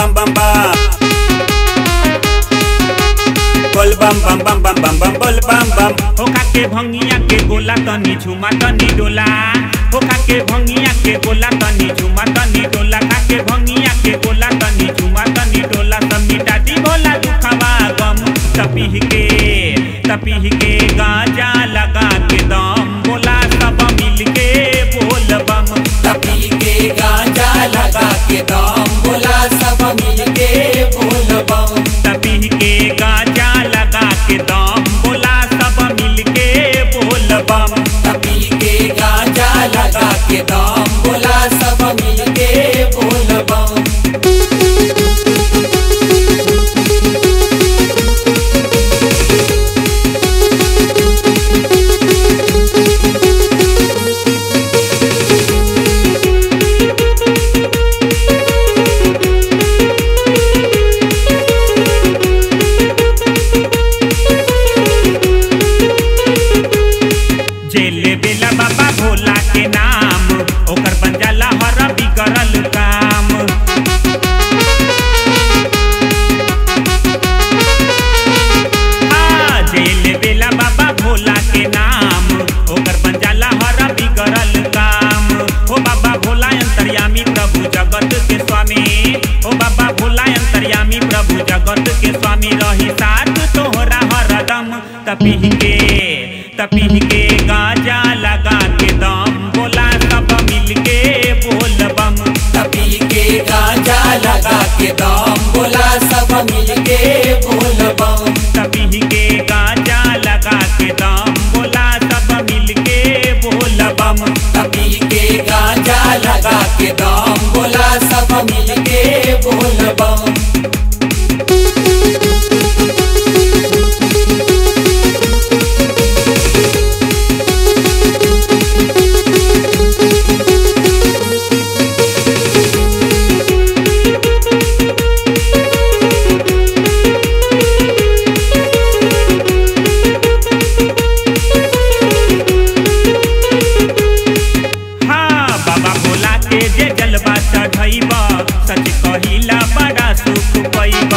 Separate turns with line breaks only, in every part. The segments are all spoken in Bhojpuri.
bam bam bam बोल बम बम बम बम बम बम बोल बम बम
हो के भंगिया के गोला तनी झुमा तनी डोला हो के भंगिया के गोला तनी झुमा तनी डोला खा के भंगिया के गोला तनी झुमा तनी डोला सब मिटाती भोला दुखवा गम तपीह के तपीह के गाजा लगा के दम बोला सब मिल के बोल बम
तपी के गांजा लगा के दम बोला सब मिल के बोल बम
तपीह के गाजा लगा के दम बोला सब मिल के बोल बम
तपी के गांजा लगा के दम बोला सब मिल के बोल बम
जेल बेला बाबा भोला के नाम ओकर बन जाला हर बिगड़ल काम आ, जेल बेला बाबा भोला के नाम ओकर बन जाला हर बिगड़ल काम ओ बाबा भोला अंतर्यामी प्रभु जगत के स्वामी ओ बाबा भोला अंतर्यामी प्रभु जगत के स्वामी रही साथ तोहरा हरदम तपीह के तपीह के गाजा लगा के दम बोला सब मिल के बोल बम
तपी के गांजा लगा के दम बोला सब मिल के बोल बम
तपीह के गाजा लगा के दम बोला सब मिल के बोल बम
तपी के गांजा लगा के दम बोला सब मिल के बोल बम
हाँ बाबा भोला के जे जलवा चढ़ैब सच कहिला बड़ा सुख पैब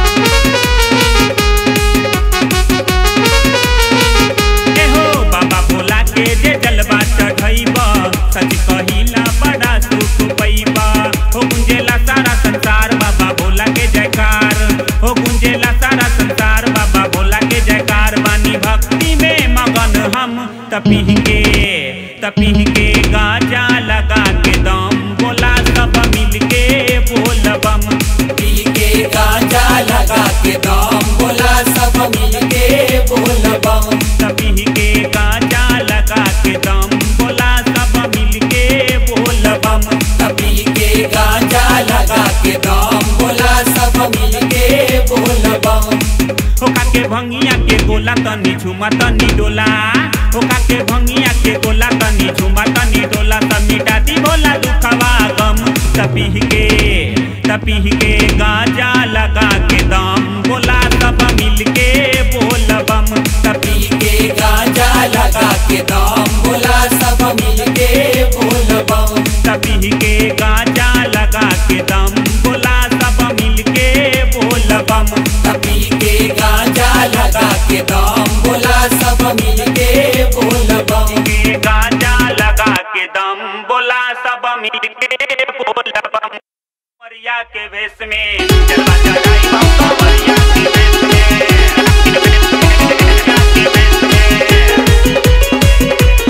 एहो बाबा भोला के जे जलवा चढ़ैब सच कहिला बड़ा सुख पैब हो गुंजेला सारा संसार बाबा भोला के जयकार हो गुंजेला सारा संसार बाबा भोला के जयकार बानी भक्ति में मगन हम तपीह के तपीह के गाजा लगा के दम बोला सब मिल के बोल बम
पी के गांजा लगा के दम बोला सब मिल के बोल बम
तपीह के गाजा लगा के दम बोला सब मिल के बोल बम
तपी के गांजा लगा के दम बोला सब मिल के बोल बम
होका के भंगिया के गोला तनी झुमा तनी डोला होका के भंगिया के गोला तनी झुमा तनी डोला सब मिटाती भोला दुखवा गम तपीह के तपीह के गाजा लगा के दम बोला सब मिल के बोल बम
पी के गांजा लगा के दम बोला सब मिल के बोल बम
तपीह के गाजा लगा के दम बोला सब मिल के बोल बम
पी के गांजा लगा के दम बोला सब मिल के बोल बम
के गाजा लगा के दम बोला सब मिल के बोल बम मरिया के भेष में जलवा चढ़ाई बम कमरिया के भेष में के भेष में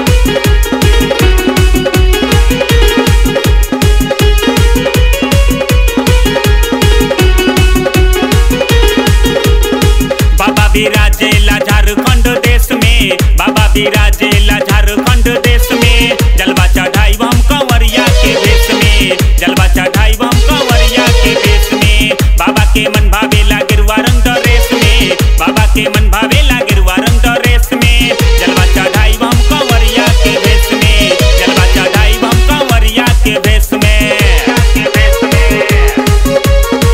बाबा विराजेला झारखंड देश में बाबा विराजेला झारखंड देश में जलवा चढ़ाई हम कंवरिया के भेष में जलवा चढ़ाई हम कंवरिया के भेष में बाबा के मन भावेला गिरवा रंग रेस में बाबा के मन भावेला गिरवा रंग रेस में जलवा चढ़ाई हम कंवरिया के भेष में जलवा चढ़ाई हम कंवरिया के भेष में के भेष में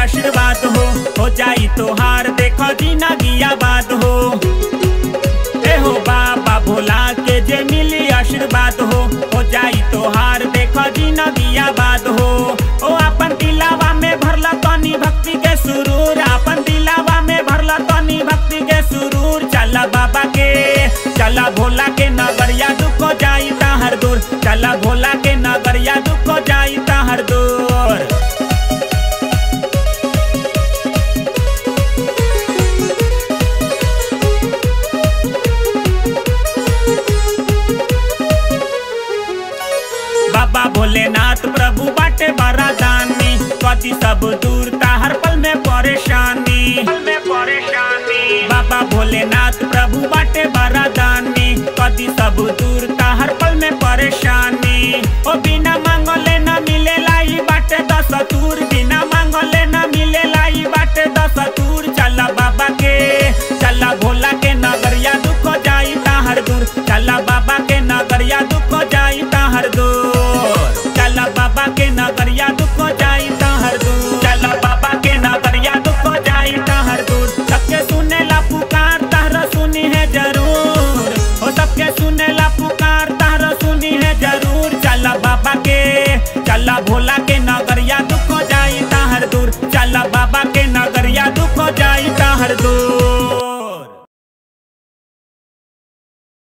आशीर्वाद हो हो जाई तोहार देखो जिंदगी आबाद हो ए हो बाबा भोला के जे मिली आशीर्वाद हो हो जाई तोहार देखो जिंदगी आबाद हो ओ अपन दिलावा में भरला तनी भक्ति के सुरूर अपन दिलावा में भरला तनी भक्ति के सुरूर चला बाबा के चला भोला के नगरिया दुख हो जाई हर दूर चला भोला के नगरिया दुख हो जाई हर दूर बाबा भोलेनाथ प्रभु बाटे बड़ा दानी कति सब दूर ता हर पल में परेशानी पल में परेशानी बाबा भोलेनाथ प्रभु बाटे बड़ा दानी कति सब दूर ता हर पल में परेशानी ओ बिना मांगले न मिले लाई बाटे दस दूर बिना मांगले न मिले लाई बाटे दस दूर चला बाबा के चला भोला के नगरिया दुख जाई हर दूर चला बाबा के नगरिया दुख जाई हर दूर चला बाबा के नगरिया दुख जाई हर दूर चला बाबा के नगरिया दुख जाई हर दूर सबके सुने ला पुकार तहरा सुनी है जरूर हो सबके सुने ला पुकार